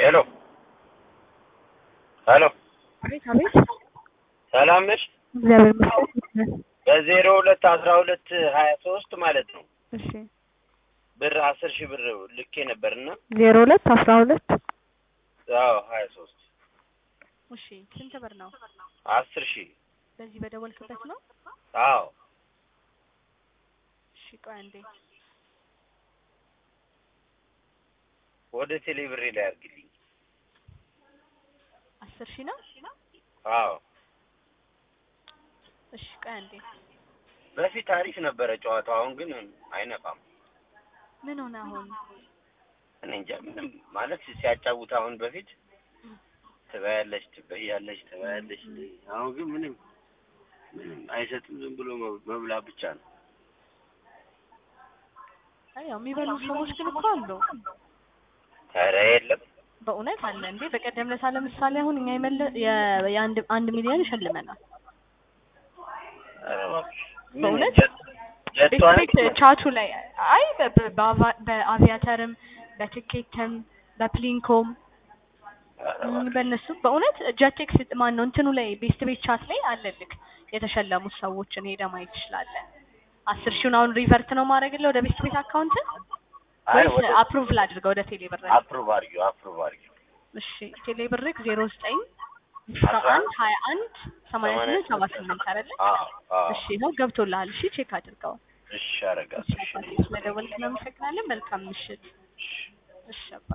ሄሎ ሄሎ አቤት አቤት። ሰላም ነሽ? እግዚአብሔር ይመስገን። በዜሮ ሁለት አስራ ሁለት ሀያ ሶስት ማለት ነው እሺ ብር አስር ሺህ ብር ልኬ ነበርና ዜሮ ሁለት አስራ ሁለት አዎ ሀያ ሶስት እሺ ስንት ብር ነው? አስር ሺህ በዚህ በደወልክበት ነው? አዎ እሺ ቆይ አንዴ ወደ ቴሌ ብሬ ላይ አድርግልኝ። አስር ሺህ ነው? አዎ እሺ ቆይ አንዴ በፊት አሪፍ ነበረ ጨዋታው፣ አሁን ግን አይነፋም። ምን ሆነ አሁን? እኔ እንጃ ምንም ማለት ሲያጫውት አሁን በፊት ትበያለሽ ትበያለሽ ትበያለሽ፣ አሁን ግን ምንም ምንም አይሰጥም። ዝም ብሎ መብ- መብላት ብቻ ነው። አይ ያው የሚበሉ ሰዎች ግን እኮ አሉ። ኧረ የለም በእውነት አለ እንዴ። በቀደም ለታ ለምሳሌ አሁን እኛ የመለ የ- የአንድ አንድ ሚሊዮን ይሸልመናል። ኧረ እባክሽ ምን በእውነት? ጀት- ጀቷ ቤት ነች? ቤት ቻቱ ላይ አይ በ- በ- በአቫ- በአቪያተርም በትኬትም በፕሊንኮም ኧረ ም፣ እባክሽ። በእነሱ በእውነት ጀቴክስ ማን ነው እንትኑ ላይ ቤስት ቤት ቻት ላይ አለልክ የተሸለሙት ሰዎችን ሄደህ ማየት ትችላለህ። አስር ሺውን አሁን ሪቨርት ነው ማድረግልህ ወደ ቤስት ቤት አካውንት አይ ወይስ ወደ አፕሩቭ ላድርገው ወደ ቴሌ ብር? አፕሩቭ አድርጊው አፕሩቭ አድርጊው። እሺ ቴሌ ብርክ ዜሮ ዘጠኝ አስራ አንድ ሀያ አንድ ሰማንያ ስምንት ሰባ ስምንት አይደለ? አዎ አዎ እሺ ነው ገብቶልሃል። እሺ ቼክ አድርገው። እሺ አደርጋለሁ። እሺ አባቴ ስለደወልክ እናመሰግናለን። መልካም ምሽት። እሺ አባ